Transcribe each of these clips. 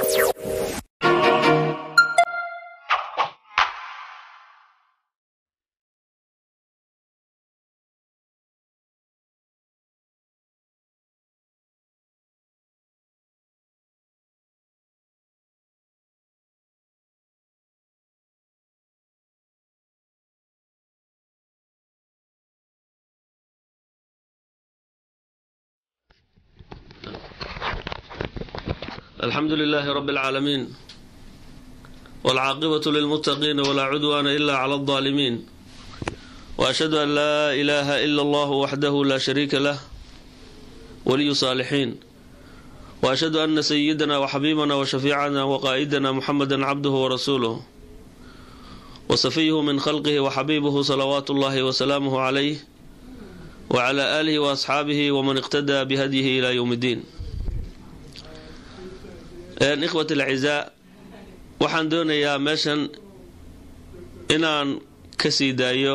alxamdu lilaahi rabi اlcaalamiin wاlcaaqibatu lilmuttaqiina walaa cudwaana ila clى اldaalimiin waashhadu an laa ilaaha ila allahu waxdahu laa shariika lah waliyu saalixiin waashhadu ana sayidana waxabiibana washafiicana waqaa'idana muxameda cabduhu warasuuluh wasafiyuhu min khalqihi waxabiibuhu salawaatu ullahi wasalaamuhu calayh wacala aalihi waasxaabihi waman iqtadaa bihadyihi ila ywm اddiin ikhwat alcizaa waxaan doonayaa meeshan inaan ka sii daayo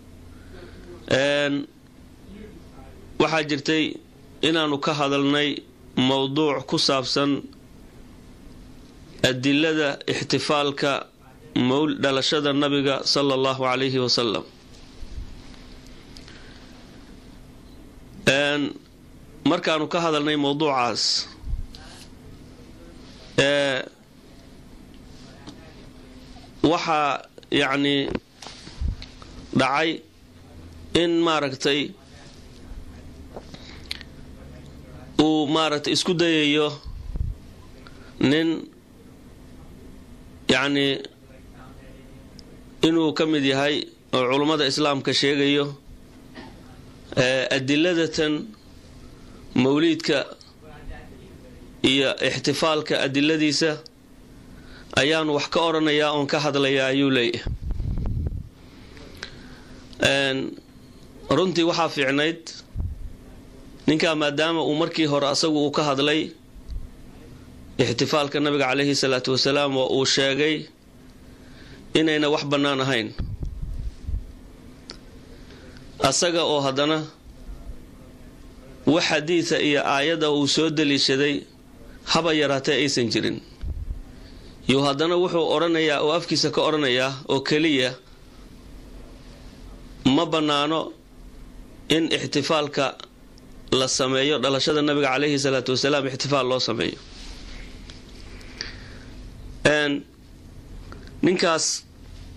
waxaa jirtay inaanu ka hadalnay mowduuc ku saabsan adilada ixtifaalka dhalashada nabiga sala allahu calayhi wasalam markaanu ka hadalnay mowduucaas waxaa yacni dhacay in maaragtay uu maaragtay isku dayayo nin yacni inuu ka mid yahay oo culummada islaamka sheegayo adiladatan mawliidka iyo ixtifaalka adiladiisa ayaanu wax ka odhanayaa oon ka hadlayaa ayuu leeyahay runtii waxaa fiicnayd ninkaa maadaama uu markii hore asagu uu ka hadlay ixtifaalka nabiga caleyhi salaatu wasalaam oo uu sheegay inayna wax bannaan ahayn asaga oo haddana wax xadiida iyo aayadda uu soo daliishaday haba yaraatee aysan jirin yuu haddana wuxuu odhanayaa oo afkiisa ka odhanayaa oo keliya ma bannaano in ixtifaalka la sameeyo dhalashada nabiga caleyhi salaatu wasalaam ixtifaal loo sameeyo ninkaas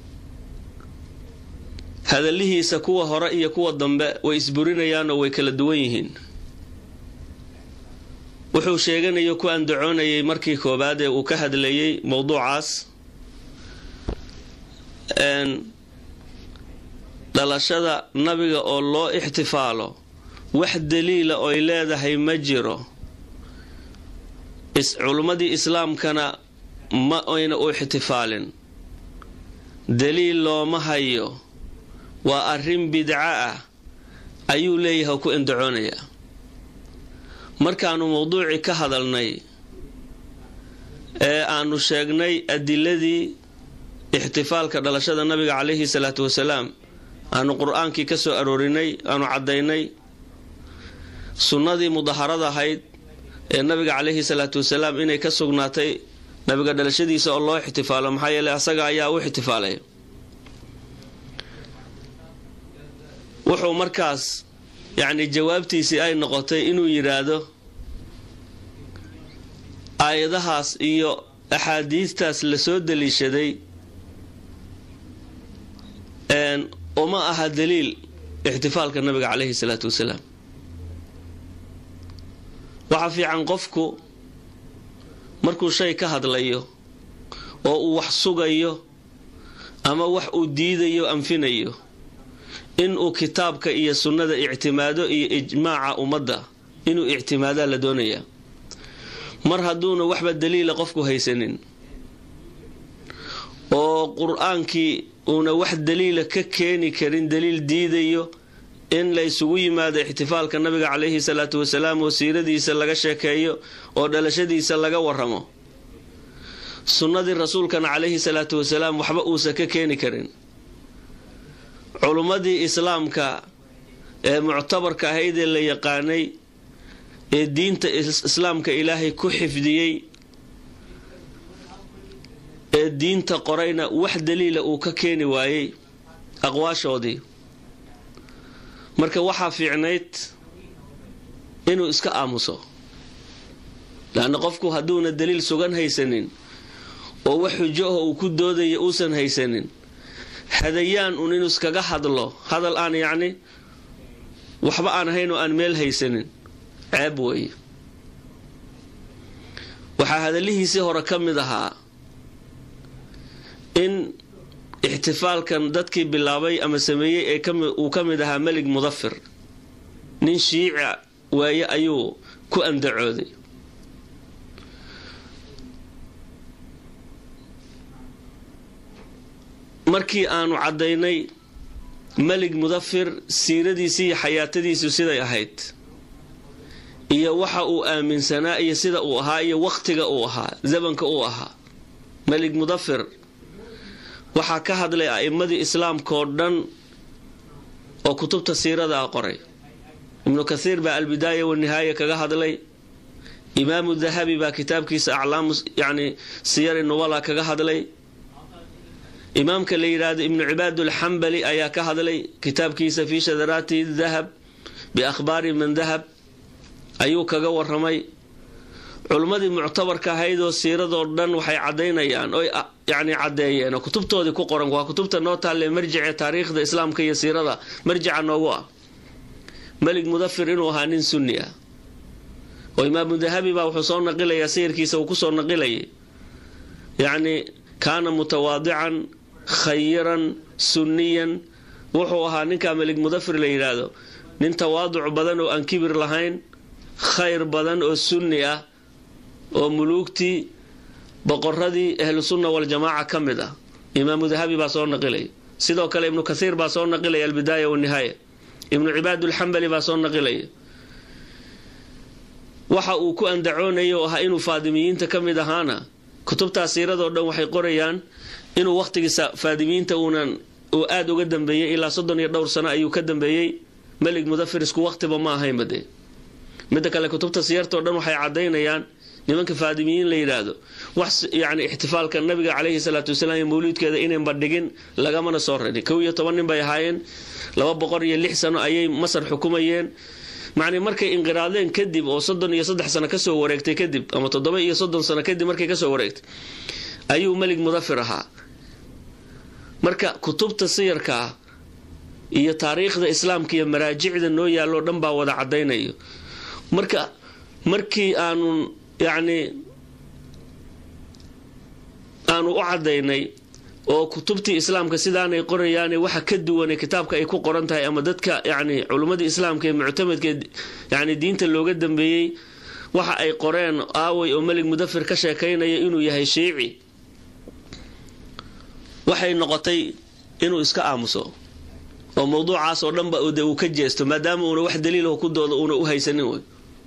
hadallihiisa kuwa hore iyo kuwa dambe way isburinayaan oo way kala duwan yihiin wuxuu sheeganayo ku andacoonayay markii koobaad ee uu ka hadlayay mowduucaas dhalashada nabiga oo loo ixtifaalo wax daliila oy leedahay ma jiro culummadii islaamkana ma ayna u ixtifaalin daliil looma hayo waa arrin bidco ah ayuu leeyahay oo ku andacoonayaa markaanu mowduucii ka hadalnay ee aanu sheegnay adiladii ixtifaalka dhalashada nabiga caleyhi salaatu wasalaam aanu qur-aankii ka soo aroorinay aanu caddaynay sunnadii mudaharada ahayd ee nabiga caleyhi salaatu wasalaam inay ka sugnaatay nabiga dhalashadiisa oo loo ixtifaalo maxaa yeeley asaga ayaa u ixtifaalay wuxuu markaas yacni jawaabtiisii ay noqotay inuu yidhaahdo aayadahaas iyo axaadiistaas lasoo daliishaday uma aha daliil ixtifaalka nabiga caleyhi salaatu wasalaam waxaa fiican qofku markuu shay ka hadlayo oo uu wax sugayo ama wax uu diidayo anfinayo inuu kitaabka iyo sunnada ictimaado iyo ijmaaca ummadda inuu ictimaadaa la doonayaa mar hadduuna waxba daliila qofku haysanin oo qur-aankii uuna wax daliila ka keeni karin daliil diidayo in la ysugu yimaado ixtifaalka nabiga caleyhi salaatu wasalaam oo siiradiisa laga sheekeeyo oo dhalashadiisa laga waramo sunnadii rasuulkana caleyhi salaatu wasalaam waxba uusan ka keeni karin culummadii islaamka ee muctabarka ahayd ee la yaqaanay ee diinta islaamka ilaahay ku xifdiyey ee diinta qorayna wax daliila uu ka keeni waayey aqwaashoodii marka waxaa fiicnayd inuu iska aamuso laanna qofku hadduuna daliil sugan haysanin oo wax xujo ah uu ku doodaya uusan haysanin hadayaan uun inuu iskaga hadlo hadal aan yacni waxba aan ahayn oo aan meel haysanin ceeb weeye waxaa hadallihiisii hore ka mid ahaa in ixtifaalkan dadkii bilaabay ama sameeyey ee uu ka mid ahaa melig mudafir nin shiica waaye ayuu ku andacooday markii aanu caddaynay melig mudafir siiradiisii iyo xayaatadiisu siday ahayd iyo waxa uu aaminsanaa iyo sida uu ahaa iyo wakhtiga uu ahaa zamanka uu ahaa melig mudafir waxaa ka hadlay a'immadii islaamkaoo dhan oo kutubta siirada a qoray ibnu kathiir baa albidaaya wanihaaya kaga hadlay imaamu dahabi baa kitaabkiisa aclaamu yani siyari nubala kaga hadlay imaamka la yidhaahdo ibnu cibaadulxambali ayaa ka hadlay kitaabkiisa fii shadaraati dahab biakhbaari man dahab ayuu kaga waramay culummadii muctabarka ahaydoo siiradoo dhan waxay cadaynayaan oy yani caddeeyeen oo kutubtoodii ku qoran waa kutubta noo taalle marjice taariikhda islaamka iyo siirada marjica noogu ah melig mudafir inuu ahaa nin sunni ah oo imaamu dahabi baa wuxuu soo naqilayaa sayirkiisa uu kusoo naqilayay yacni kaana mutawaadican khayiran sunniyan wuxuu ahaa ninkaa melig mudafir la yidhaahdo nin tawaaduc badan oo aan kibir lahayn khayr badan oo sunni ah oo muluugtii boqoradii ahlu sunna waljamaaca ka mid ah imaamu dahabi baa soo naqilaya sidoo kale ibnu kathiir baa soo naqilaya albidaaya wanihaaya ibnu cibaadulxambali baa soo naqilaya waxa uu ku andacoonaya oo ahaa inuu faadimiyiinta ka mid ahaana kutubtaas siiradoo dhan waxay qorayaan inuu wakhtigiisa faadimiyiinta uunan uu aada uga dambeeyey ilaa soddon iyo dhowr sano ayuu ka dambeeyey melig mudafir isku wakhtiba ma ahaynba dee midda kale kutubta siyartao dhan waxay cadaynayaan nimanka faadimiyiin la yidhaahdo wax yani ixtifaalka nabiga caleyhi salaatu wasalaam iyo mawliidkeeda inaynba dhigin lagamana soo rarin kow iyo toban nin bay ahaayeen laba boqol iyo lix sano ayay masar xukumayeen macnii markay inqiraadeen kadib oo soddon iyo saddex sano kasoo wareegtay kadib ama toddoba iyo soddon sano kadib markay kasoo wareegtay ayuu melig mudafir ahaa marka kutubta siyarka ah iyo taariikhda islaamka iyo maraajicda noo yaalloo dhan baa wada cadaynayo marka markii aanu yacni aanu u cadaynay oo kutubtii islaamka sidaanay qorayaane waxa ka duwane kitaabka ay ku qoran tahay ama dadka yani culummadii islaamka ee muctamadka yani diinta looga dambeeyey waxa ay qoreen aaway oo melig mudafir ka sheekaynaya inuu yahay shiici waxay noqotay inuu iska aamuso oo mawduucaas oo dhanba de uu ka jeesto maadaama uuna wax daliilah ku dooda uuna u haysanin wey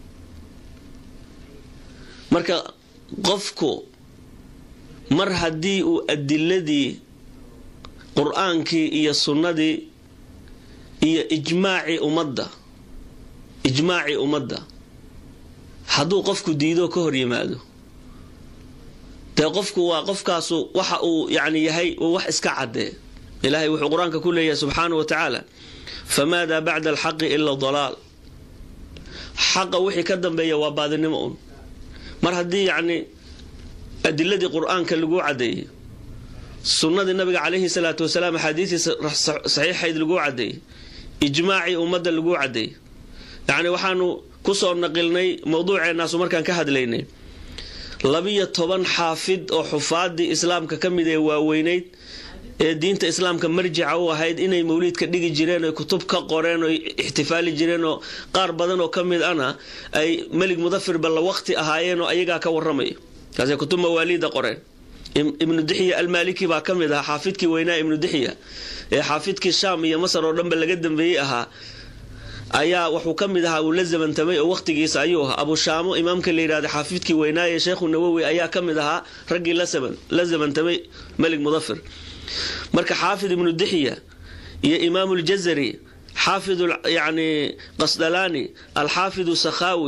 marka qofku mar haddii uu adiladii qur-aankii iyo sunnadii iyo ijmaacii ummadda ijmaacii ummadda hadduu qofku diidoo ka hor yimaado dee qofku waa qofkaasu waxa uu yani yahay uu wax iska cadee ilaahay wuxuu qur-aanka ku leeyahay subxaana wa tacaala famaadaa bacda alxaqi ila dalaal xaqa wixii ka dambeeya waa baadinimo un mar haddii yacni adiladii qur-aanka laguu cadeeyey sunnadii nabiga calayhi salaatu wasalaam axaadiistii saxiixayd laguu cadeeyey ijmaacii ummadda laguu cadeeyey yacni waxaanu kusoo naqilnay mawduuceennaasu markaan ka hadlaynay labiyo toban xaafid oo xufaadii islaamka ka mid ee waaweynayd ee diinta islaamka marjica u ahayd inay mawliidka dhigi jireen oy kutub ka qoreen oy ixtifaali jireen oo qaar badan oo ka mid ana ay melig mudafir balla waqti ahaayeen oo ayagaa ka waramaya kaasay kutub mawaaliida qoreen ibnu dixiya almaaliki baa ka mid ahaa xaafidkii weynaa ibnu dixiya ee xaafidkii shaam iyo masar oo dhanba laga dambeeyey ahaa ayaa wuxuu ka mid ahaa uu la zamantamay oo waqtigiisa ayuu ahaa abushaamo imaamka la yidhahda xaafidkii weynaaye sheekhu nawowi ayaa ka mid ahaa raggii la zamantamay melig mudafir marka xaafid ibnu dixiya iyo imaamu ljazari xaafid yani qasdalaani alxaafidu sakhaawi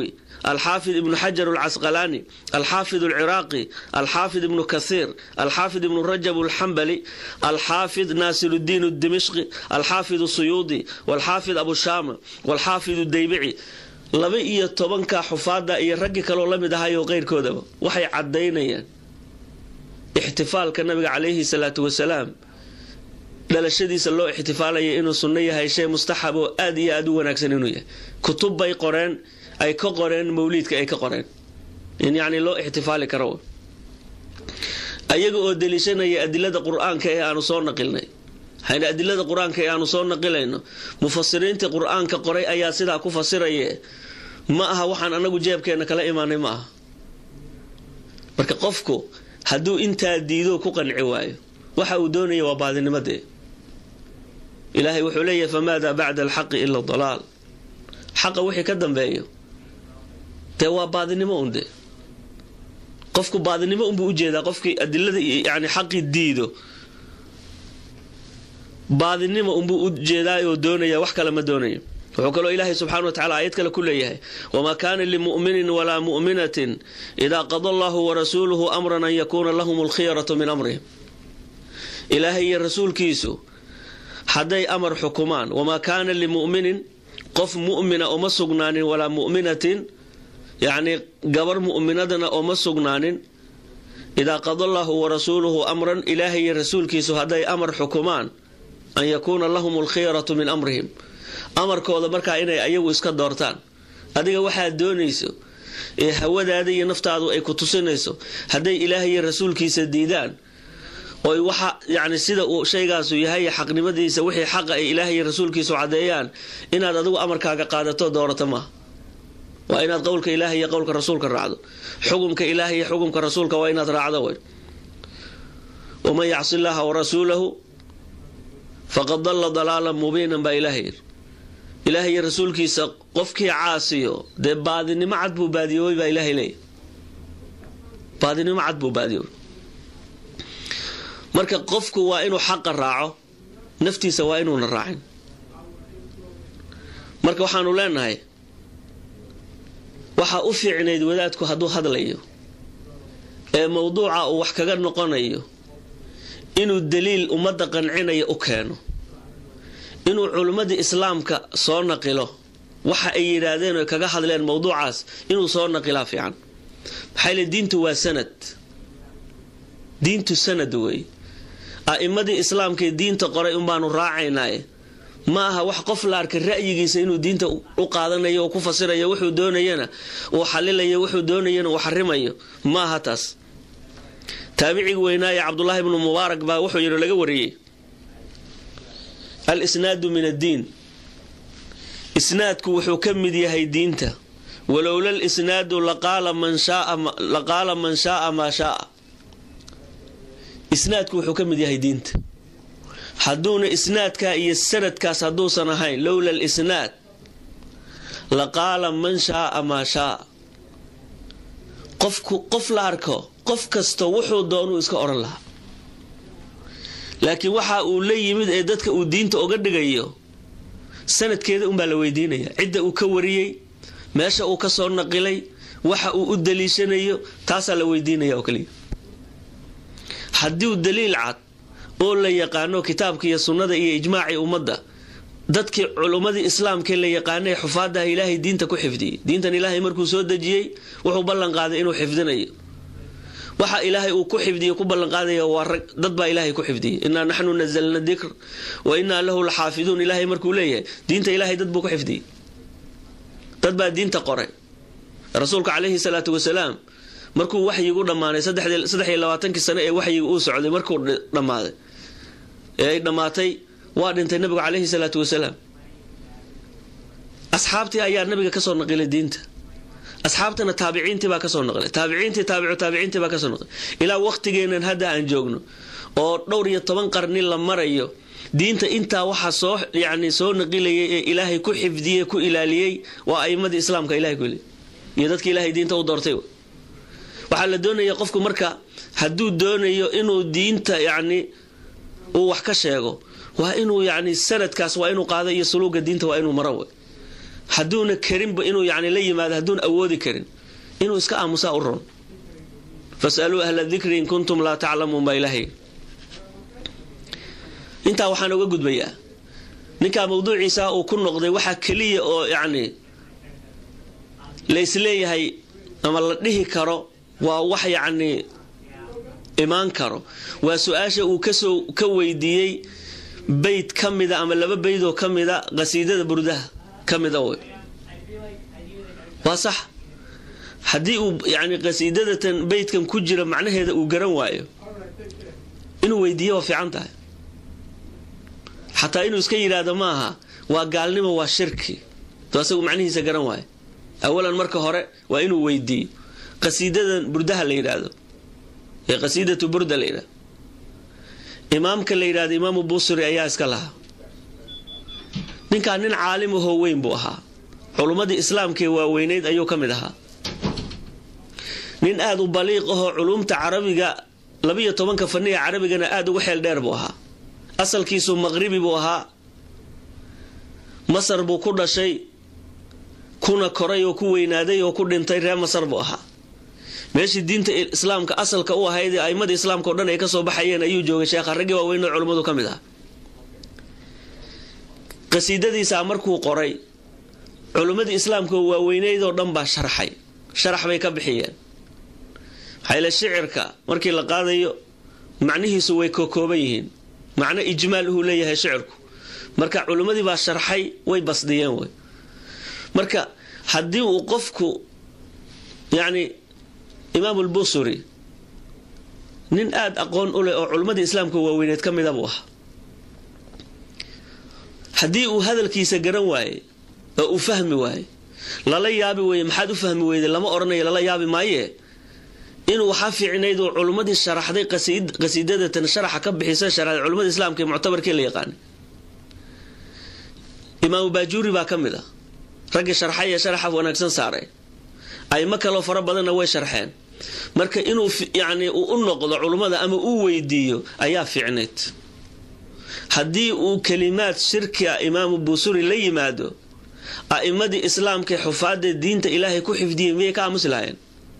alxaafid ibnu xajar alcasqalaani alxaafid alciraaqi alxaafid ibnu kasiir alxaafid ibnu rajab alxambali alxaafid naasiruddiin dimishqi alxaafid suyuudi walxaafid abushaama walxaafid daybici laba iyo tobanka xufaada iyo raggii kaloo la mid ahayo qeyrkoodaba waxay cadaynayaan ixtifaalka nabiga calayhi salaatu wasalaam dhalashadiisa loo ixtifaalaya inuu sunno yahay shay mustaxab oo aada iyo aada u wanaagsan inuu yahay kutub bay qoreen ay ka qoreen mawliidka ay ka qoreen in yacni loo ixtifaali karo ayaga oo deliishanaya adilada qur-aanka ee aanu soo naqilnay hayna adilada qur-aanka ee aanu soo naqilayno mufasiriintii qur-aanka qoray ayaa sidaa ku fasiraye ma aha waxaan anagu jeebkeena kala imaanay ma aha marka qofku hadduu intaa diido ku qanci waayo waxa uu doonaya waa baadinimadee ilaahay wuxuu leeyahay famaada bacda alxaqi ila dalaal xaqa wixii ka dambeeyo dee waa baadinimo un dee qofku baadinimo unbuu ujeedaa qofkii adilada yani xaqii diido baadinimo unbuu ujeedaayoo doonaya wax kale ma doonayo wuxuu kaloo ilaahay subxana wa tacala aayad kale ku leeyahay wamaa kaana limuminin walaa mu'minatin idaa qada allahu warasuuluhu amran an yakuuna lahum alkhiyaratu min amrihim ilaahay iyo rasuulkiisu hadday amar xukumaan wamaa kaana limuminin qof mu'mina uma sugnaanin walaa mu'minatin yacnii gabar mu'minadana uma sugnaanin idaa qada allahu warasuuluhu amran ilaahay iyo rasuulkiisu hadday amar xukumaan an yakuuna lahum alkhiyaratu min amrihim amarkooda markaa inay ayagu iska doortaan adiga waxaad doonayso ee hawadaada iyo naftaadu ay ku tusinayso hadday ilaahay iyo rasuulkiisa diidaan oy waxa yani sida uu shaygaasu yahay xaqnimadiisa wixii xaqa ay ilaahay iyo rasuulkiisu caddeeyaan inaad adigu amarkaaga qaadato doorato maaha waa inaad qowlka ilaahay iyo qowlka rasuulka raacdo xukumka ilaahay iyo xukumka rasuulka waa inaad raacdo wey waman yacsi llaaha warasuulahu faqad dalla dalaalan mubiinan baa ilaahay yiri ilaahay iyo rasuulkiisa qofkii caasiyo dee baadinimo cad buu baadiyoobay baa ilaahay leeyahy baadinimo cad buu baadiyoobay marka qofku waa inuu xaqa raaco naftiisa waa inuuna raacin marka waxaanu leenahay waxaa u fiicnayd wadaadku hadduu hadlayo ee mowduuca uu wax kaga noqonayo inuu daliil ummadda qancinayo u keeno inuu culimmadii islaamka soo naqilo waxa ay yidhaahdeen oy kaga hadleen mowduucaas inuu soo naqilaa fiican maxaa le diintu waa sanad diintu sanad wey a'imadii islaamkaee diinta qoray unbaanu raacaynaaye ma aha wax qof la arkay ra'yigiisa inuu diinta u qaadanayo oo ku fasirayo wuxuu doonayana uu xalilayo wuxuu doonayana uu xarimayo ma aha taas taabiciga weynaaye cabdulaahi ibnu mubaarak baa wuxuu yidhi laga wariyey al isnaadu min addiin isnaadku wuxuu ka mid yahay diinta walowla lisnaadu laqaala man shaaa maa shaaa isnaadku wuxuu ka mid yahay diinta hadduuna isnaadkaa iyo sanadkaas hadduusan ahayn lowla lisnaad laqaala man shaaa maa shaaa qofku qof la arko qof kasta wuxuu doonuu iska odhan lahaa laakiin waxa uu la yimid ee dadka uu diinta uga dhigayo sanadkeeda unbaa la weydiinaya cidda uu ka wariyey meesha uu ka soo naqilay waxa uu u daliishanayo taasaa la weydiinaya oo kaliya haddii daliil cad oo la yaqaano kitaabka iyo sunnada iyo ijmaacii ummadda dadkii culummadii islaamkee la yaqaanay xufaadaha ilaahay diinta ku xifdiyey diintan ilaahay markuu soo dejiyey wuxuu ballan qaaday inuu xifdinayo waxa ilaahay uu ku xifdiyo ku ballanqaadaya waa rag dad baa ilaahay ku xifdiyey innaa naxnu nazalna dikr wa innaa lahu laxaafiduun ilaahay markuu leeyahay diinta ilaahay dad buu ku xifdiyey dad baa diinta qoray rasuulka calayhi salaatu wasalaam markuu waxyigu dhammaanay saddex iyo labaatankii sane ee waxyiga uu socday markuu dhammaaday ee ay dhammaatay waa dhintay nabigu calayhi salaatu wasalaam asxaabtii ayaa nabiga kasoo naqilay diinta asxaabtana taabiciintii baa kasoo naqlay taabiciintii taabicu taabiciintii baa kasoo naqlay ilaa waqtigeenan hadda aan joogno oo dhowr iyo toban qarni la marayo diinta intaa waxa soo yani soo naqilayay ee ilaahay ku xifdiyey ku ilaaliyey waa aimadii islaamka ilahay ku iyo dadki ilaahay diinta u doortay waxaa la doonaya qofku marka hadduu doonayo inuu diinta yani uu wax ka sheego waa inuu yani sanadkaas waa inuu qaado iyo suluuga diinta waa inuu maro wey hadduuna karinba inuu yani la yimaado hadduuna awoodi karin inuu iska aamusaa u ron fasaluu ahla dikri in kuntum laa taclamuun baa ilaahay intaa waxaan uga gudbayaa ninkaa mawduuciisa uu ku noqday waxaa keliya oo yacni la isleeyahay ama la dhihi karo waa wax yacni imaan karo waa su-aasha uu kasoo ka weydiiyey bayd ka mida ama laba baydoo ka mida qasiidada burdaha ka mida wey waa sax haddii uu yani qasiidadatan baydkan ku jira macnaheeda uu garan waayo inuu weydiiyo waa fiican tahay xataa inuu iska yidhaahdo ma aha waa gaalnimo waa shirki to asagu macnihiisa garan waayo awalan marka hore waa inuu weydiiyo qasiidadan burdaha la yidhaahdo ee qasiidatu burda la yidhahdo imaamka la yidhahdo imaamu busiri ayaa iska lahaa ninkaa nin caalim ahoo weyn buu ahaa culummadii islaamkaee waaweyneyd ayuu ka mid ahaa nin aada u baliiq ahoo culumta carabiga labiyo tobanka faniga carabigana aada ugu xeel dheer buu ahaa asalkiisu maqribi buu ahaa masar buu ku dhashay kuna koray oo ku weynaaday oo ku dhintay reer masar buu ahaa meeshii diinta islaamka asalka u ahayd ee aimmadii islaamka o dhan ay kasoo baxayeen ayuu joogay sheekha raggii waaweyn oo culummadu ka mid ah qasiidadiisaa markuu qoray culummadii islaamka waaweyneyd oo dhan baa sharxay sharax bay ka bixiyeen maxaayl shicirka markii la qaadayo macnihiisu way kokooban yihiin macno ijmaal uhuu leeyahay shicirku marka culimmadii baa sharxay way basdiyeen wey marka haddii uu qofku yacni imaamulbusuri nin aada aqoon u leh oo culimmadii islaamka waaweyneed ka mida buu ahaa haddii uu hadalkiisa garan waaye oo uu fahmi waaye lala yaabi weye maxaad u fahmi weyday lama odhanayo lala yaabi maaye inuu waxaa fiicnayd oo culummadii sharaxday qasiidadatan sharaxa ka bixisa sharaxday culimmada islaamka ee muctabarkii la yaqaanay imaamu baajuuri baa ka mid a raggii sharxay ee sharaxa wanaagsan saaray aymo kaloo fara badanna way sharxeen marka inuu yacni uu u noqdo culummada ama uu weydiiyo ayaa fiicnayd haddii uu kelimaad shirki a imaamu buusuri la yimaado a'immadii islaamkaee xufaadee diinta ilaahay ku xifdiyey miyay ka aamusi lahayeen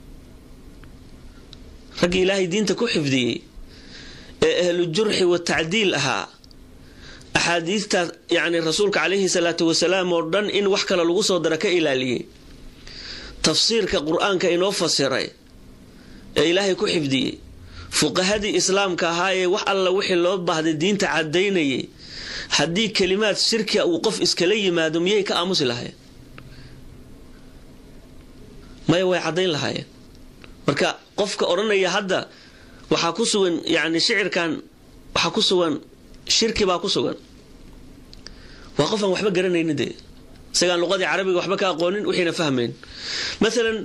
raggii ilaahay diinta ku xifdiyey ee ahlu jurxi wa tacdiil ahaa axaadiidta yacni rasuulka calayhi salaatu wasalaam oo dhan in wax kale lagu soo dara ka ilaaliyey tafsiirka qur-aanka inoo fasiray ee ilaahay ku xifdiyey fuqahadii islaamka ahaa ee wax alla wixii loo baahday diinta cadaynayay haddii kelimaad shirkia uu qof iskala yimaado miyay ka aamusi lahayen maya way caddayn lahaayeen marka qofka odhanaya hadda waxaa ku sugan yani shicirkan waxaa ku sugan shirki baa ku sugan waa qof aan waxba garanaynin dee isagaan luqadii carabiga waxba ka aqoonin wixiina fahmayn maalan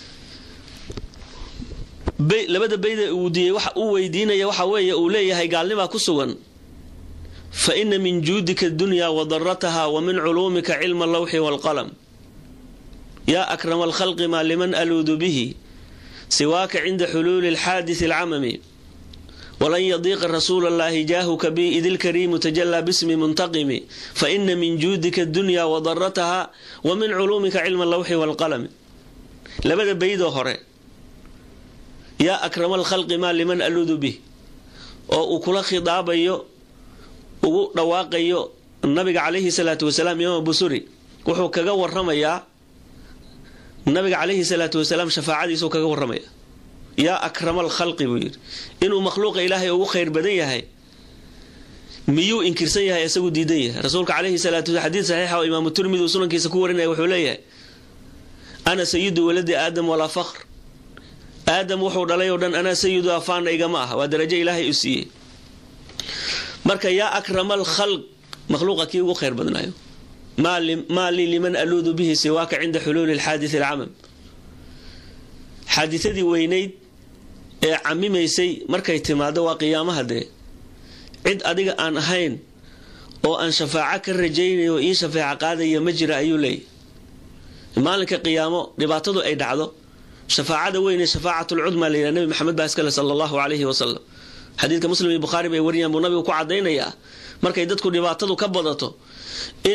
labada bayda uu diyey waxa uu weydiinaya waxa weeye uu leeyahay gaalnimaa ku sugan fa ina min juudika dunya wa darataha wa min culuumika cilma allawxi waalqalam yaa akrama alkhalqi maa liman aluudu bihi siwaaka cinda xuluuli alxaadisi alcamami walan yadiiqa rasuula allahi jaahuka bi id ilkariimu tajalaa bismi muntaqimi fa ina min juudika dunya wa darataha wa min culuumika cilma allawxi waalqalami labada baydoo hore yaa akrama alkhalqi maa liman aluudu bih oo uu kula khidaabayo ugu dhawaaqayo nabiga calayhi salaatu wasalaam imaam busuri wuxuu kaga waramayaa nabiga calayhi salaatu wasalaam shafaacadiisuu kaga waramaya yaa akrama alkhalqi buu yidhi inuu makhluuqa ilaahay ugu khayr badan yahay miyuu inkirsan yahay isagu diidan yahay rasuulka calayhi salaatu wasalaam xadiid saxiixa oo imaamu turmidi uu sunankiisa ku warinaya wuxuu leeyahay ana sayidu waladi aadam walaa fakhr aadam wuxuu dhalay oo dhan anaa sayidu afaana igama ah waa darajo ilaahay u siiyey marka yaa akrama alkhalq makhluuqa kii ugu khayr badnaayo maa lii liman aluudu bihi siwaaka cinda xuluuli alxaadisi alcamam xaadisadii weynayd ee camimaysay markay timaado waa qiyaamaha dee cid adiga aan ahayn oo aan shafaaco ka rajaynayo ii shafeeco qaadaya ma jira ayuu leeyahy maalinka qiyaamo dhibaatadu ay dhacdo shafaacada weyne shafaacatlcudma la yidhaha nebi maxamed baa iskale sala allahu calayhi wasalam xadiidka muslim iyo bukhaari bay wariyaan buu nabigu ku cadaynayaa markay dadku dhibaatadu ka badato in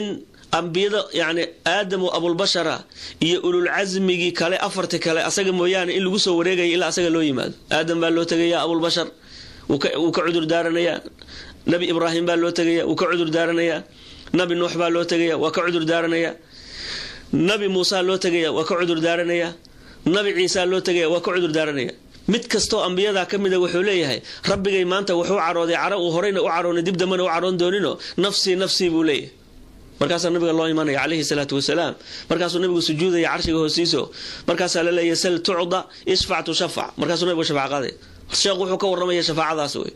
ambiyada yani aadam oo abulbashara iyo ululcasmigii kale afarti kale asaga mooyaane in lagu soo wareegaya ilaa asaga loo yimaado aadam baa loo tegaya abulbashar wuu ka cudur daaranayaa nabi ibraahim baa loo tegaya wuu ka cudur daaranayaa nabi nuux baa loo tegaya waa ka cudur daaranayaa nabi muusa loo tegaya waa ka cudur daaranayaa nabi ciisa loo tegaya waa ka cudur daaranaya mid kastoo ambiyadaa ka mida wuxuu leeyahay rabbigay maanta wuxuu carooday caro uu horeyna u caroonay dib dambana u caroon doonino nafsii nafsii buu leeyahay markaasaa nabiga loo imanaya calayhi salaatu wasalaam markaasuu nabigu sujuudaya carshiga hoostiiso markaasaa la leeyahy sal tucda ishfac tushafac markaasuu nabigu shafac qaaday sheekh wuxuu ka waramaya shafaacadaas wey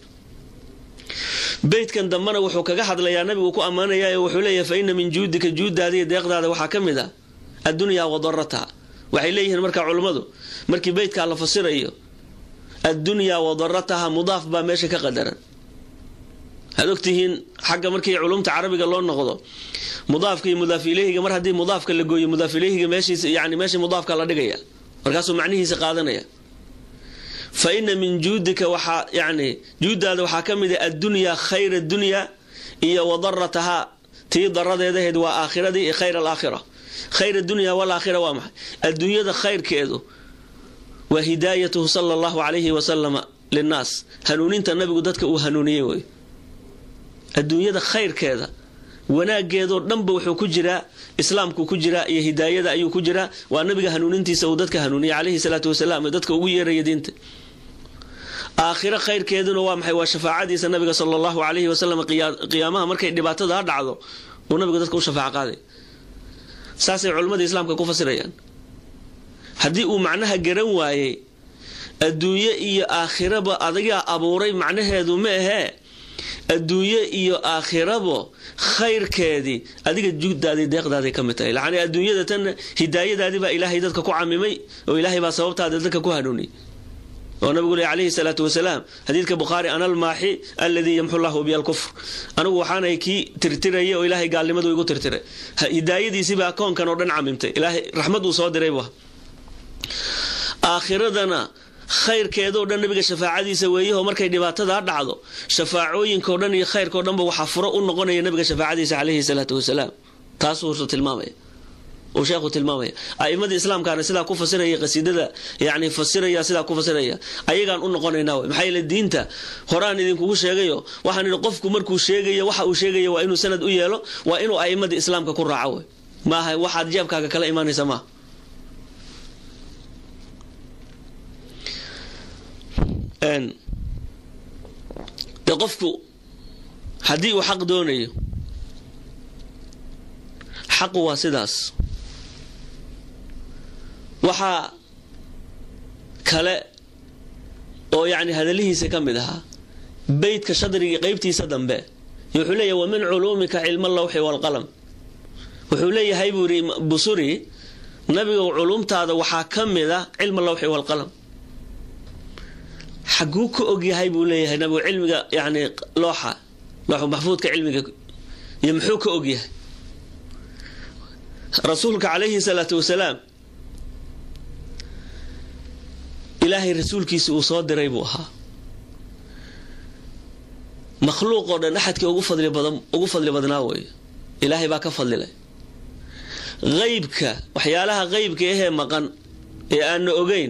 beydkan dambena wuxuu kaga hadlayaa nabigu ku ammaanaya wuxuu leeyahay fa ina min juudika juuddaadiiyo deeqdaada waxaa ka mid a addunyaa wadarataha waxay leeyihiin markaa culummadu markii beydkaa la fasirayo addunyaa wadarataha mudaaf baa meesha ka qadaran waxaad ogtihiin xagga markii culumta carabiga loo noqdo mudaafka iyo mudaaf ileyhiga mar haddii mudaafka la gooyo mudaaf ileyhiga meeshiisa yani meeshii mudaafka la dhigaya markaasuu macnihiisa qaadanaya fa ina min juudika waxaa yani juuddaada waxaa ka mid a addunyaa khayra dunyaa iyo wadaratahaa tii daradeedaheed waa aakhiradii iyo khayr alaakhira khayr adunya walaakhira waa maxay adduunyada khayrkeedu waa hidaayatuhu sala allahu calayhi wasalama linnaas hanuuninta nabigu dadka uu hanuuniyey wey adduunyada khayrkeeda wanaageedoo dhanba wuxuu ku jiraa islaamku ku jiraa iyo hidaayada ayuu ku jiraa waa nabiga hanuunintiisa uu dadka hanuuniyey calayhi salaatu wasalaam ee dadka ugu yeeraya diinta aakhiro khayrkeeduna waa maxay waa shafaacadiisa nabiga sala allahu calayhi wasalam qiyaamaha markay dhibaatada ha dhacdo uu nabigu dadka u shafaac qaaday saasay culimmada islaamka ku fasirayaan haddii uu macnaha garan waayey adduunye iyo aakhiraba adagaa abuuray macnaheedu ma ahee adduunye iyo aakhirabo khayrkeedii adiga juuddaadii deeqdaaday ka mid tahay lacni adduunyada tan hidaayadaadii baa ilaahay dadka ku camimay oo ilaahay baa sababtaada dadka ku hanuuniyay oo nabigu le calayhi salaatu wasalaam xadiidka bukhaari ana almaaxi aladii yamxu llahu biya alkufr anigu waxaanay kii tirtiraya oo ilaahay gaalnimadu igu tirtiray hidaayadiisiibaa koonkan oo dhan camimtay ilaahay raxmad uu soo diray bu aakhiradana khayrkeedoo dhan nabiga shafaacadiisa weeyaho markay dhibaatada dhacdo shafaacooyinkao dhan iyo khayrkao dhanba waxaa furo u noqonaya nabiga shafaacadiisa calayhi salaatu wasalaam taasuu tilmaamaya uu sheekhu tilmaamaya a'imadii islaamkaana sidaa ku fasiraya qasiidada yani fasiraya sidaa ku fasiraya ayagaan u noqonaynaa wey maxaa yeele diinta horaan idinkugu sheegayo waxaan idhi qofku markuu sheegayo waxa uu sheegaya waa inuu sanad u yeelo waa inuu a'imadii islaamka ku raaco wey maaha waxaad jeebkaaga kala imaanaysa maaha de qofku haddii uu xaq doonayo xaqu waa sidaas waxaa kale oo yacni hadallihiisa ka mid ahaa beydka shadrigii qeybtiisa dambe wuxuu leeyahay wa min culuumika cilma allawxi waalqalam wuxuu leeyahay buu yidhi busuri nabigow culumtaada waxaa ka mid a cilma allawxi waalqalam xaguu ka ogyahay buu leeyahay nabigu cilmiga yani looxa looxu maxfuudka cilmiga iyo muxuu ka ogyahay rasuulka calayhi salaatu wasalaam ilaahay rasuulkiisi uu soo diray buu ahaa makhluuq oo dhan axadkii ugu fadli badan ugu fadli badnaa weeye ilaahay baa ka fadlilay qeybka waxyaalaha qeybka ahee maqan ee aana ogeyn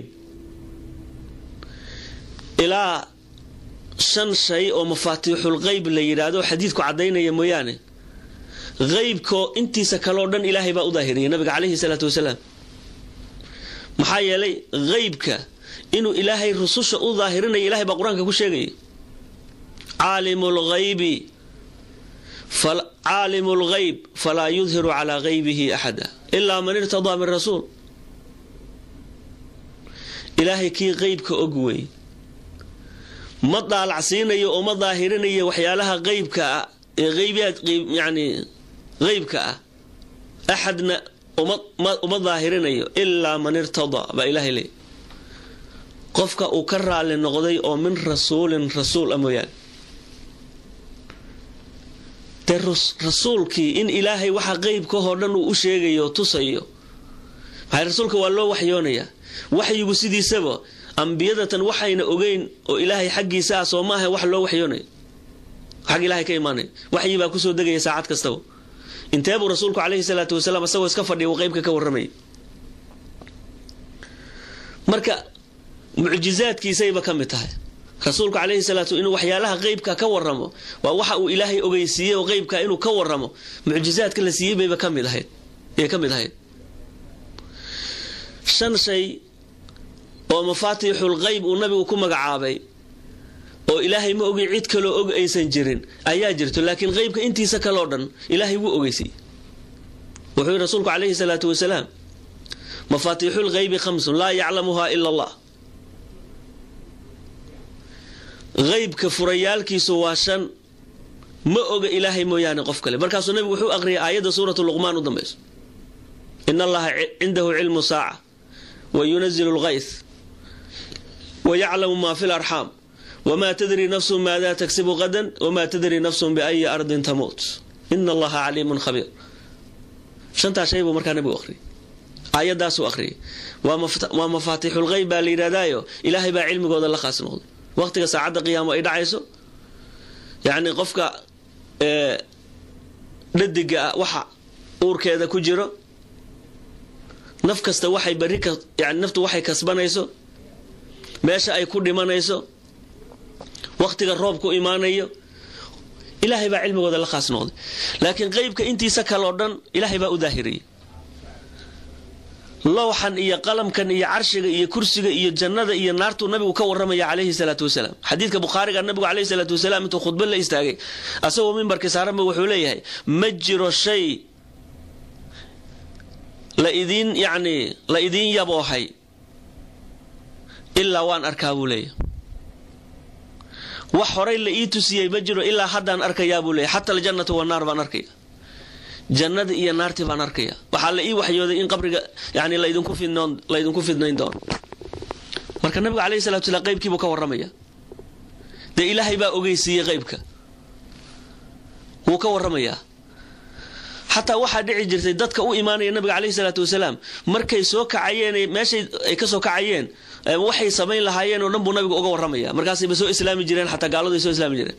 ilaa shan shay oo mafaatiixul qeyb la yidhaahdo xadiidku caddaynaya mooyaane qeybkoo intiisa kaleo dhan ilaahay baa u daahiriyay nabiga calayhi salaatu wasalaam maxaa yeelay qeybka inuu ilaahay rususha u daahirinaya ilahay baa qur-aanka ku sheegaya caalimu lghaybi caalimu lghayb falaa yudhiru calaa gaybihi axada ilaa man irtadaa min rasuul ilaahay kii qeybka og wey ma daalacsiinayo oo ma daahirinayo waxyaalaha qeybka ah ee qeybaad yani qeybka ah axadna uma daahirinayo ilaa man irtadaa baa ilaahay leey qofka uu ka raali noqday oo min rasuulin rasuul a mooyaane dee rasuulkii in ilaahay waxa qeybkahoo dhan uu u sheegayo tusayo maxay rasuulka waa loo waxyoonayaa waxyigu sidiisaba ambiyadatan waxayna ogeyn oo ilaahay xaggiisa ah soo maaha wax loo waxyoonayo xag ilaahay ka imaanaya waxyi baa kusoo degaya saacad kastaba intee buu rasuulku calayhi salaatu wasalaam isagoo iska fadhiya uu qeybka ka warramayay marka mucjizaadkiisayba ka mid tahay rasuulku calayhi salaatu inuu waxyaalaha qeybka ka waramo waa waxa uu ilaahay ogeysiiyey oo qeybka inuu ka waramo mucjizaadka la siiyey bayba ka mid ahayd ee ka mid ahayd shan shay oo mafaatixul qeyb uu nabigu ku magacaabay oo ilaahay ma ogin cid kaloo og aysan jirin ayaa jirto laakiin qeybka intiisa kaleo dhan ilaahay wuu ogeysay wuxuu yihi rasuulku calayhi salaatu wasalaam mafaatixul qeybi khamsun laa yaclamuha ila allah qeybka furayaalkiisu waa shan ma oga ilaahay mooyaane qof kale markaasuu nabigu wuxuu aqriyay aayadda suuratu luqmaan u dambayso in allaha cindahu cilmu saaca wa yunazilu lqays wa yaclamu maa fi larxaam wma tadri nafsu maada tagsibu qadan wma tadri nafsu biayi ardin tamuut ina allaha caliimun khabiir shantaa shay buu markaa nabigu aqriyay aayadaasuu aqriyay waa mafaatixulqeyb baa la yidhahdaayo ilaahay baa cilmigooda la khaas noqday waqtiga saacadda qiyaamo ay dhacayso yacni qofka dhadiga ah waxa uurkeeda ku jiro naf kasta waxay bari yani naftu waxay kasbanayso meesha ay ku dhimanayso waqtiga roobku imaanayo ilaahay baa cilmigooda la khaas noqday laakiin qeybka intiisa kaleo dhan ilaahay baa u daahiriyay lowxan iyo qalamkan iyo carshiga iyo kursiga iyo jannada iyo naartuu nabigu ka waramaya calayhi salaatu wasalaam xadiidka bukhaariga nabigu calayhi salaatu wasalaam intuu khudba la istaagay asagoo mimbarkii saaranba wuxuu leeyahay ma jiro shay la idiin yacni la idiin yaboohay ilaa waan arkaa buu leeyahay wax horay la ii tusiyey ma jiro ilaa haddaan arkayaa buu leeyahy xata aljannatu wannaar baan arkaya jannada iyo naartii baan arkaya waxaa la ii waxyooday in qabriga yani laydinku fidnayn doono marka nabigu calayhi salatu slam qaybkiibuu ka warramaya dee ilaahay baa ogeysiiyey qaybka wuu ka warramayaa xataa waxaa dhici jirtay dadka u imaanaya nabiga caleyhi salaatu wasalaam markay soo kacayeen meeshay ay kasoo kacayeen waxay samayn lahaayeen oo dhan buu nabigu uga warramaya markaasayba soo islaami jireen xataa gaaladu ay soo islaami jireen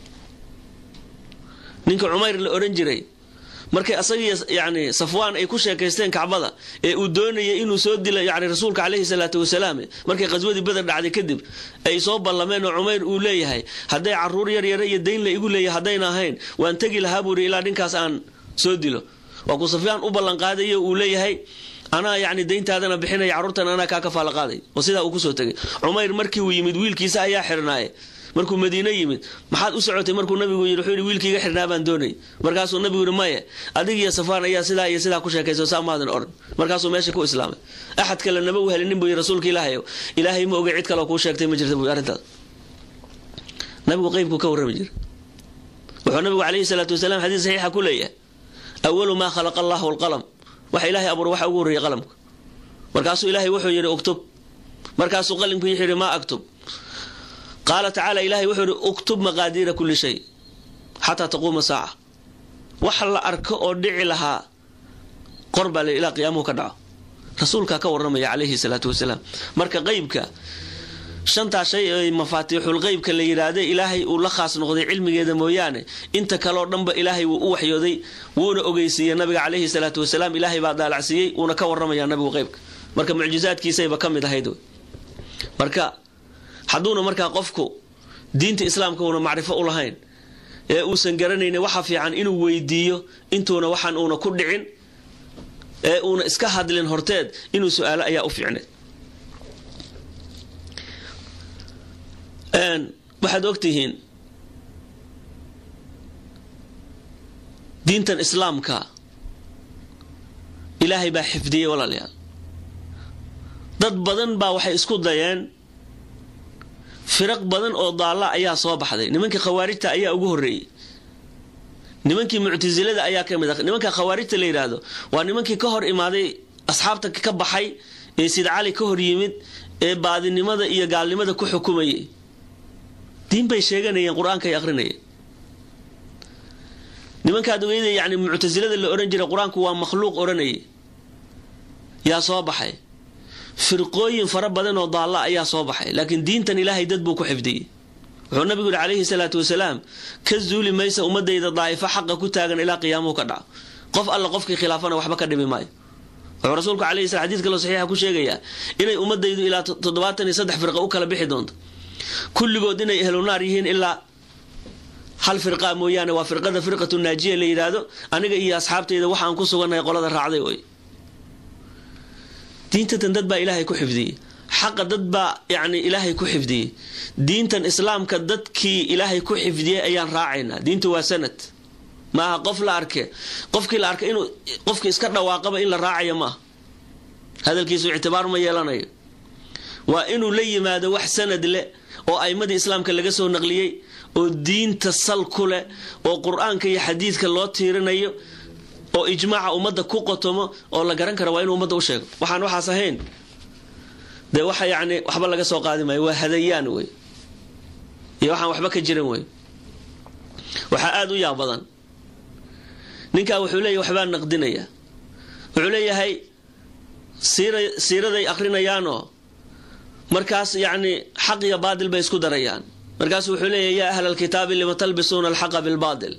ninka cumayr la odhan jiray markay asagii yani safwaan ay ku sheekaysteen kacbada ee uu doonayay inuu soo dila yani rasuulka caleyhi salaatu wasalaam markay qaswadii beder dhacday kadib ay soo ballameen oo cumayr uu leeyahay hadday caruur yar yara iyo dayn la igu leeyahay haddayna ahayn waan tegi lahaa buuri ilaa dhinkaas aan soo dilo waa ku safyaan u ballanqaadayo uu leeyahay anaa yani dayntaadana bixinaya carruurtan anaa kaa kafaala qaaday oo sidaa uu kusoo tegay cumayr markii uu yimid wiilkiisa ayaa xirnaaye markuu madiine yimid maxaad u socotay markuu nabigu yii wuxuu yidhi wiilkiiga xirnaa baan doonay markaasuu nabigu yidhi maye adig iyo safaan ayaa sidaa iyo sidaa ku sheekayso saa maadan odhan markaasuu meesha ku islaamay axad kale nama u helinin buu yii rasuulka ilaahay ilaahay ma ogay cid kaleo kuu sheegtay ma jirta buu arrintaas nabigu qeybku ka warrami jira wuxuu nabigu calayhi salaatu wasalaam xadiis saxiixa ku leeyahay awalu maa khalaqa allahu alqalam waxa ilaahay abuur waxa ugu horreeyay qalamka markaasuu ilaahay wuxuu yidhi uktub markaasuu qalimku yidhi maa aktub qaala tacaala ilahay wuxuu yidhi uktub maqaadiira kulli shay xataa taquuma saaca waxa la arko oo dhici lahaa qor baa le ilaa qiyaamuhu ka dhaco rasuulkaa ka warramaya calayhi salaatu wasalaam marka qeybka shantaa shay ee mafaatiixul qeybka la yidhaahda ilaahay uu la khaas noqday cilmigeeda mooyaane inta kaleo dhanba ilaahay wuu u waxyooday wuuna ogeysiiyey nabiga calayhi salaatu wasalaam ilaahay baa daalacsiiyey wuuna ka warramayaa nabigu qeybka marka mucjizaadkiisayba ka mid ahayd marka hadduuna markaa qofku diinta islaamka uuna macrifo u lahayn ee uusan garanaynin waxa fiican inuu weydiiyo intuuna waxaan uuna ku dhicin ee uuna iska hadlin horteed inuu su-aalo ayaa u fiicneed waxaad ogtihiin diintan islaamka ilaahay baa xifdiyey walaalayaal dad badan baa waxay isku dayeen firaq badan oo daalla ayaa soo baxday nimankii khawaarijta ayaa ugu horreeyey nimankii muctasilada ayaa ka mid a nimanka khawaarijta la yidhaahdo waa nimankii ka hor imaaday asxaabta ka baxay ee sid cali ka hor yimid ee baadinimada iyo gaalnimada ku xukumayay diin bay sheeganayeen qur-aanka ay aqrinayeen nimankaad ogeyda yani muctasilada la odhan jiray qur-aanku waa makhluuq odhanayay yaa soo baxay firqooyin fara badan oo daalla ayaa soo baxay laakiin diintan ilaahay dad buu ku xifdiyey wuxuu nabigu yihi calayhi salaatu wasalaam ka zuuli maysa ummadayda daa'ifo xaqa ku taagan ilaa qiyaamuhu ka dhaco qof alla qofkii khilaafana waxba ka dhibi maayo wuxuu rasuulku alayhi sala xadiid kaloo saxiixa ku sheegayaa inay ummadaydu ilaa toddobaatan iyo saddex firqa u kala bixi doonto kulligood inay ehlunaar yihiin ilaa hal firqa mooyaane waa firqada firqatu naajiya la yidhaahdo aniga iyo asxaabtayda waxaan ku sugannahay qolada raacday oy diintatan dad baa ilaahay ku xifdiyey xaqa dad baa yacni ilaahay ku xifdiyey diintan islaamka dadkii ilaahay ku xifdiyey ayaan raacaynaa diintu waa sanad maaha qof la arke qofkii la arkay inuu qofkii iska dhawaaqaba in la raacayo maaha hadalkiisu ictibaar ma yeelanayo waa inuu la yimaado wax sanad leh oo aimadii islaamka laga soo naqliyey oo diinta sal ku leh oo qur-aanka iyo xadiidka loo tiirinayo oo ijmaaca ummadda ku qotomo oo la garan kara waa inuu ummadda u sheego waxaan waxaas ahayn dee waxa yacni waxba laga soo qaadi maayo waa hadayaan wey iyo waxaan waxba ka jiran wey waxaa aada u yaab badan ninkaa wuxuu leeyahy waxbaa naqdinaya wuxuu leeyahay siiraday akrinayaanoo markaas yacni xaq iyo baadil bay isku darayaan markaasu wuxuu leeyahay yaa ahla alkitaabi lima talbisuuna alxaqa bilbaadil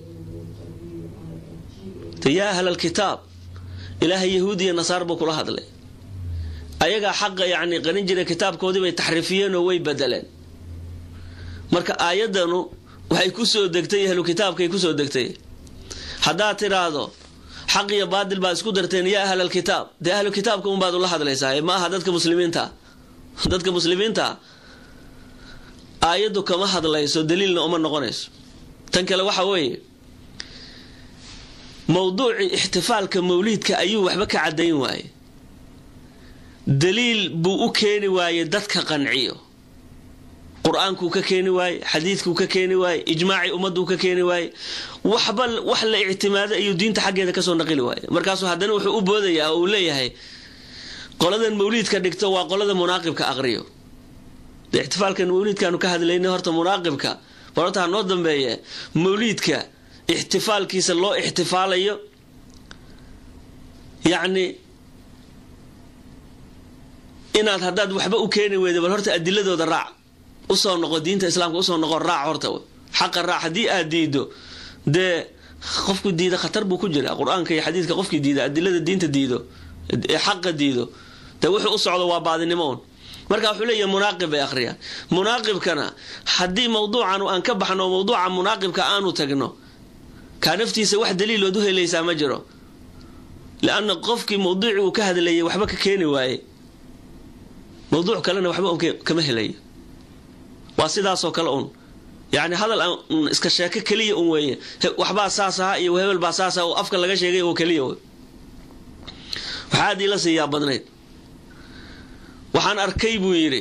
yaa ahla alkitaab ilaahay yahuud iyo nasaar buu kula hadlay ayagaa xaqa yacni qarin jira kitaabkoodii bay taxriifiyeen oo way bedeleen marka aayadanu waxay kusoo degtay ahlu kitaabkay kusoo degtay haddaad tidhaahdo xaq iyo baadil baad isku darteen yaa ahla alkitaab dee ahlu kitaabka unbaad ula hadlaysaa ma aha dadka muslimiinta dadka muslimiinta aayaddu kama hadlayso daliilna uma noqonayso tan kale waxa weeye mowduucii ixtifaalka mawliidka ayuu waxba ka caddayn waaye daliil buu u keeni waaye dadka qanciyo qur-aankuu ka keeni waaye xadiidkuu ka keeni waaye ijmaacii ummaduu ka keeni waaye waxba wax la ictimaaday ayuu diinta xaggeeda kasoo naqili waaye markaasuu haddana wuxuu u boodayaa oo uu leeyahay qoladan mawliidka dhigto waa qolada munaaqibka aqriyo de ixtifaalkan mawliidkaanu ka hadlaynay horta munaaqibka barota ha noo dambeeye mawliidka ixtifaalkiisa loo ixtifaalayo yacni inaad haddaad waxba u keeni weyda bal horta adiladooda raac usoo noqo diinta islaamka usoo noqo raac horta xaqa raac haddii aad diido dee qofku diida khatar buu ku jira qur-aanka iyo xadiidka qofkii diida adilada diinta diido ee xaqa diido dee wuxuu u socdo waa baadinimo un marka wuxuu leeyahay munaaqib bay akhriyaan munaaqibkana haddii mawduucan aan ka baxno mawduuca munaaqibka aanu tagno kaa naftiisa wax daliilood u helaysaa ma jiro lianna qofkii mawduucii uu ka hadlayay waxba ka keeni waaye mawduuc kalena waxba kama helayo waa sidaasoo kale un yani hadal aan iska sheeko keliya un weeye waxbaa saas aha iyo hebel baa saas aha oo afka laga sheegay oo keliya w waxaa aad iila siiyaa badnayd waxaan arkay buu yidhi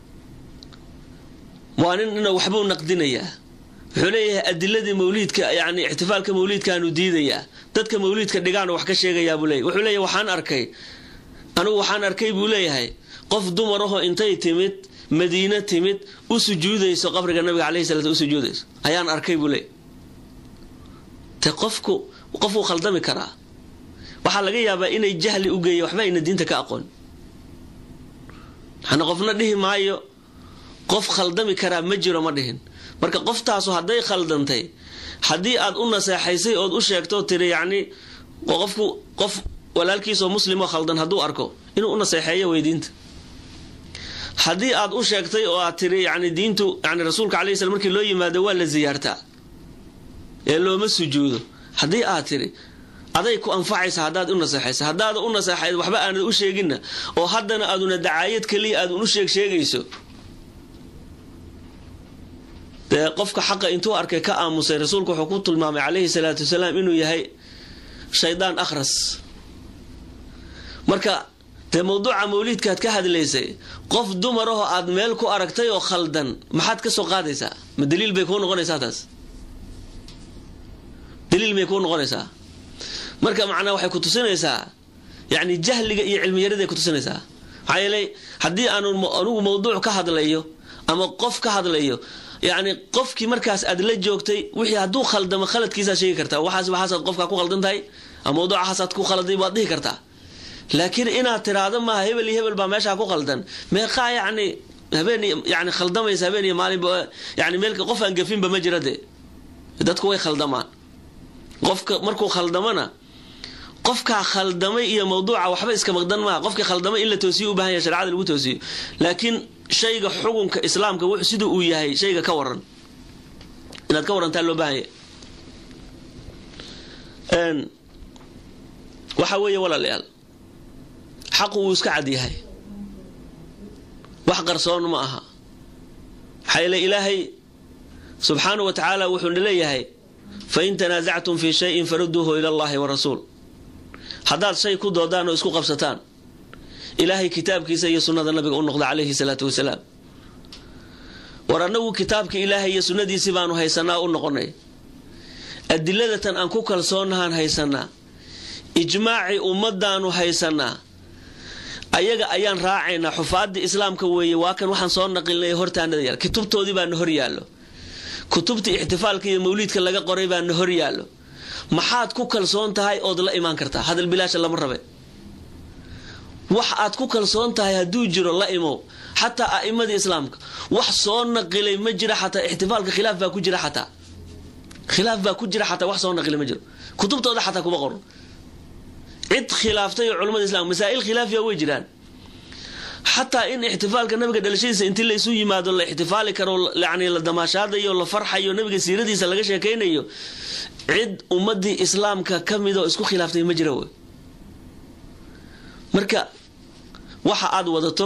waa nin ina waxbuu naqdinayaa wuxuu leeyahay adiladii mawliidka yani ixtifaalka mawliidkaanu diidayaa dadka mawliidka dhigaana wax ka sheegayaa buu leeyahy wuxuu leeyahy waxaan arkay anigu waxaan arkay buu leeyahay qof dumarahoo intay timid madiine timid u sujuudayso qabriga nabiga caleyhi salaat u sujuudayso ayaan arkay buu leeyahy te qofku qofuu khaldami karaa waxaa laga yaabaa inay jahli u geeya waxba ayna diinta ka aqoon waxaana qofna dhihi maayo qof khaldami karaa ma jiro ma dhihin marka qoftaasu hadday khaldantay haddii aad u naseexaysay ood u sheegto tiri yacni qofku qof walaalkiisoo muslimoo khaldan hadduu arko inuu u naseexeeyo wey diinta haddii aad u sheegtay oo aad tiri yani diintu yani rasuulka alay slam markii loo yimaado waa la siyaartaa ee looma sujuudo haddii aad tiri aday ku anfacaysa haddaad u naseexaysa haddaada u naseexayd waxba aanad u sheeginna oo haddana aaduna dacaayad keliya aadun u sheeg sheegayso dee qofka xaqa intuu arkay ka aamusay rasuulku wuxuu ku tilmaamay calayhi salaatu wasalaam inuu yahay shaydaan akhras marka dee mawduuca mawliidkaad ka hadlaysay qof dumarahoo aad meel ku aragtay oo khaldan maxaad ka soo qaadaysaa ma daliil bay kuu noqonaysaa taas daliil bay kuu noqonaysaa marka macnaa waxay ku tusinaysaa yacni jahliga iyo cilmiyaraday ku tusinaysaa maxaa yeelay haddii aanu anigu mawduuc ka hadlayo ama qof ka hadlayo yacni qofkii markaas aad la joogtay wixii hadduu khaldamo khaladkiisaad sheegi kartaa waxaas waxaasaad qofkaa ku khaldan tahay ama mawduucahaasaad ku khalday baad dhihi kartaa laakiin inaad tiraahdo maaha hebel iyo hebel baa meeshaa ku khaldan meeqaa yacni habeen yani khaldamaysa habeen iyo maalinba yani meel qof aan gafinba ma jira dee dadku way khaldamaan qofka markuu khaldamana qofkaa khaldamay iyo mawduuca waxba iska maqdan maaha qofkii khaldamay in la toosiyo u bahan yahay sharecada lagu toosiyo laakiin shayga xukunka islaamka w siduu uu yahay shayga ka waran inaad ka warantaa loo baahan yahay waxa weeye walaalayaal xaqu wuu iska cad yahay wax qarsoon ma aha maxaa yeele ilaahay subxaanau wa tacaala wuxuuna leeyahay fain tanaasactum fii shayin faruduuhu ila allahi wa rasuul haddaad shay ku doodaan oo isku qabsataan ilaahay kitaabkiisa iyo sunnada nabiga u noqda calayhi salaatu wasalaam war annagu kitaabka ilaahay iyo sunnadiisii baanu haysanaa u noqonay adiladatan aan ku kalsoonahaan haysanaa ijmaacii ummadaanu haysanaa ayaga ayaan raacaynaa xufaadii islaamka weeye waa kan waxaan soo naqilnay hortaanada yaal kutubtoodii baana hor yaallo kutubtii ixtifaalka iyo mawliidka laga qoray baana hor yaallo maxaad ku kalsoon tahay ood la imaan kartaa hadal bilaasha lama rabe wax aad ku kalsoon tahay hadduu jiro la imow xataa a'imadii islaamka wax soo naqilay ma jira xataa ixtifaalka khilaaf baa ku jira xataa khilaaf baa ku jira xataa wax soo naqilay ma jiro kutubtooda xataa kuma qoran cid khilaaftay oo culamada islamka masaa'il khilaafiya way jiraan xataa in ixtifaalka nabiga dhalashadiisa intii laysu yimaado la ixtifaali karo yani la damaashaadayo la farxayo nabiga siiradiisa laga sheekaynayo cid ummadii islaamka ka midoo isku khilaaftay ma jira wey marka waxa aada wadato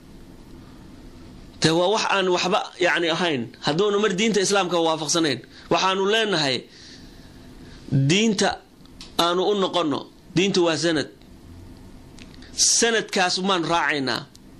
dee waa wax aan waxba yani ahayn hadduuna mar diinta islaamka waafaqsanayn waxaanu leenahay diinta aanu u noqono diintu waa sanad sanadkaas maan raacaynaa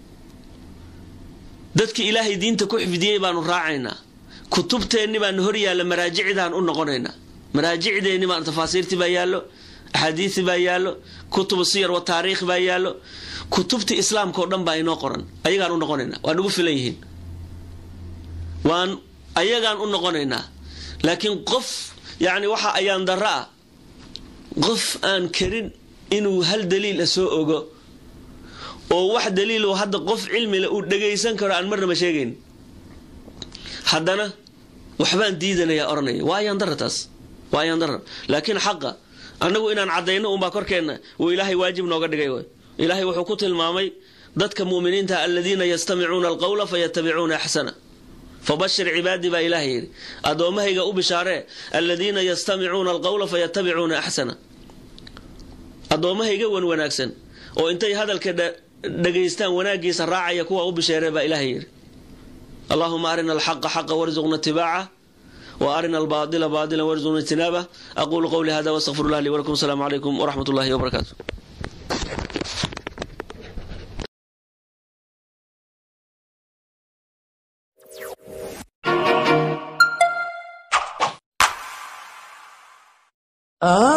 dadki ilaahay diinta ku xifdiyey baanu raacaynaa kutubteenni baana hor yaalla maraajicdaan u noqonaynaa maraajicdeenni baan tafaasiirtii baa yaallo axaadiisi baa yaallo kutubu siyar wa taariikh baa yaallo kutubtii islaamka oo dhan baa inoo qoran ayagaan u noqonaynaa waa nagu filan yihiin waan ayagaan u noqonaynaa laakiin qof yacni waxa ayaan darro ah qof aan karin inuu hal daliila soo ogo oo wax daliilo hadda qof cilmile uu dhagaysan karo aan marnaba sheegayn haddana waxbaan diidanayaa oranaya waa ayaan dara taas waa ayaan dara laakiin xaqa annagu inaan caddayno unbaa korkeenna wuu ilaahay waajib nooga dhigay way ilaahay wuxuu ku tilmaamay dadka mu'miniinta aladiina yastamicuuna alqawla fayatabicuuna axsana fabashir cibaadii baa ilaahay yidhi addoommahayga u bishaaree aladiina yastamicuuna alqawla fayatabicuuna axsana addoommahayga wan wanaagsan oo intay hadalka dhagaystaan wanaagiisa raacaya kuwa u bisheeree baa ilaahay yidhi allahuma arina alxaqa xaqa warzuqna itibaaca wa arina albaadila baadila warzuqna ijtinaabah aquulu qowli hada wastaqfiru llah lii walakum asalaamu calaykum waraxmat ullahi wabarakaatu Ah